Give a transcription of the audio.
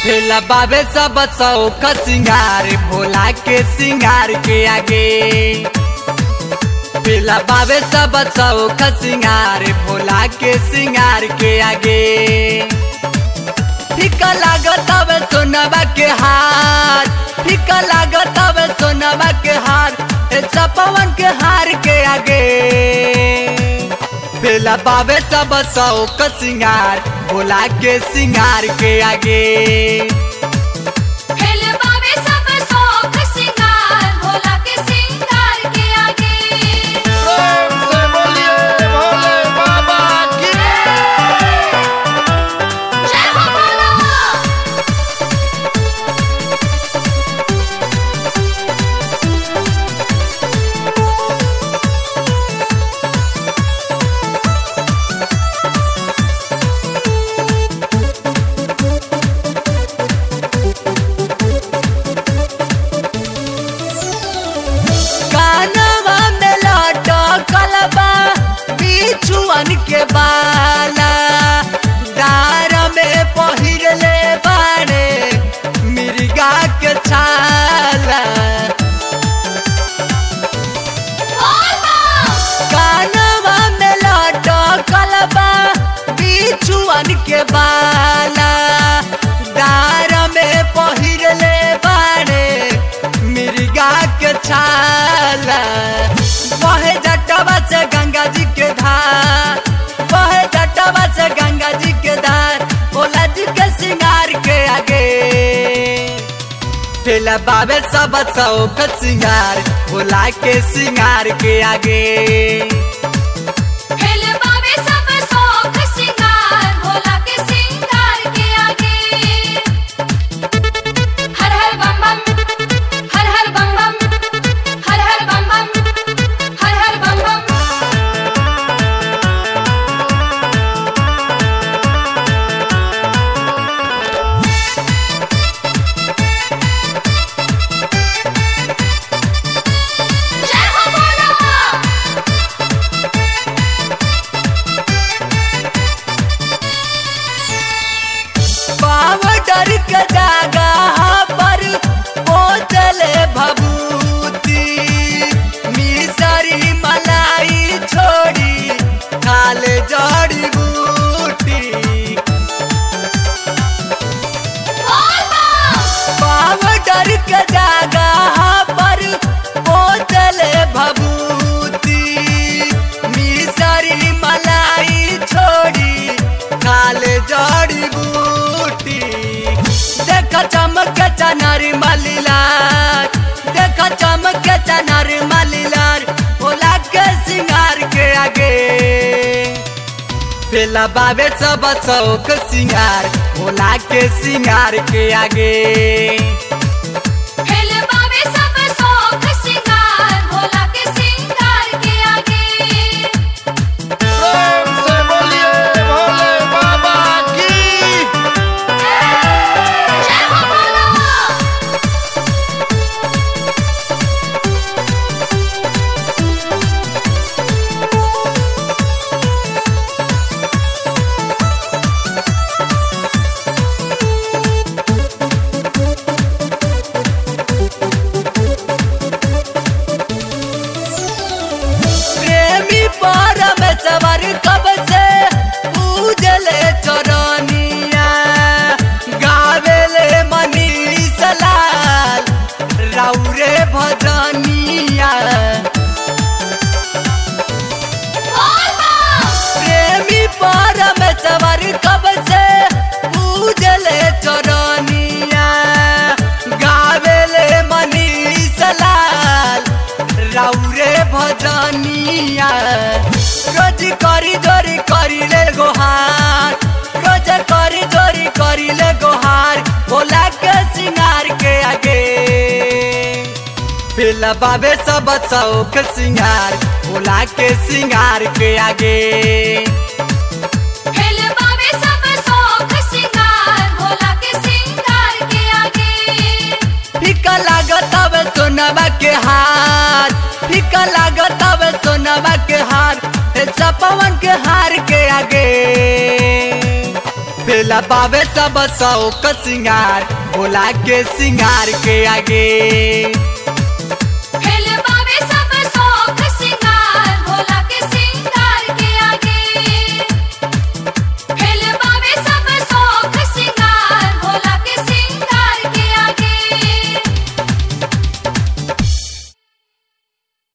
फेला बाबे सब चौक सिंगार भोला के सिंगार के आगे फेला बाबे सब चौक सिंगार भोला के सिंगार के आगे फीका लागत हवे सोनवा के हार फीका लागत हवे सोनवा के हार ए सपवन के हार के आगे बेला बाबे सब चौक सिंगार भोला के सिंगार के आगे खेल बाबे सब शौक सिंगार भोला के सिंगार के आगे प्रेम से बोलिए भोले बाबा की जय हो भोला कानवा में लटकल बा बिछुअन के बाला डार में पहिरले बाड़े मिर्गा के छाला कानवा में लटकल बा बिछुअन के बाला डार में पहिरले बाड़े मिर्गा के छाला बहे जटवा से गंगा जी के धार बहे जटवा से गंगा जी के धार भोला जी के सिंगार के आगे पेला बाबे सब चौक सिंगार भोला के सिंगार के आगे खेल बाबे सब शौक सिंगार भोला के सिंगार के आगे हर हर बम बम हर हर बम बम हर हर बम बम हर हर बम बम जय हो भोला पावडर के जागा पर बोतले भभूति मिसरी मलाई छोड़ी खाले जड़ी बूटी पावडर के जागा पर बोतले भभूति मिसरी मलाई छोड़ी खाले जड़ी बूटी देख चमक चनर मलिलार देख चमक चनर मलिलार भोला के सिंगार के आगे पेला बाबे सब चौक सिंगार भोला के सिंगार के आगे खेल बाबे सब शौक सिंगार भोला के सिंगार के आगे प्रेम से बोलिए भोले बाबा की जय हो भोला प्रेमी परमेश्वर कब से पूजले चरनिया गावेले मनीष लाल राउरे भजनिया प्रेमी परमेश्वर कब से पूजले चरनिया गावेले मनीष लाल राउरे भजनिया रोज करी जोरी करिले गोहार रोज करी जोरी करिले गोहार भोला के सिंगार के आगे पेला बाबे सब चौक सिंगार भोला के सिंगार के आगे खेल बाबे सब शौक सिंगार भोला के सिंगार के आगे फीका लागत हवे सोनवा के हार फीका लागत हवे सोनवा के हार ए सपवन के हार के आगे फेला करेला बाबे सब सौक सिंगार भोला के सिंगार के आगे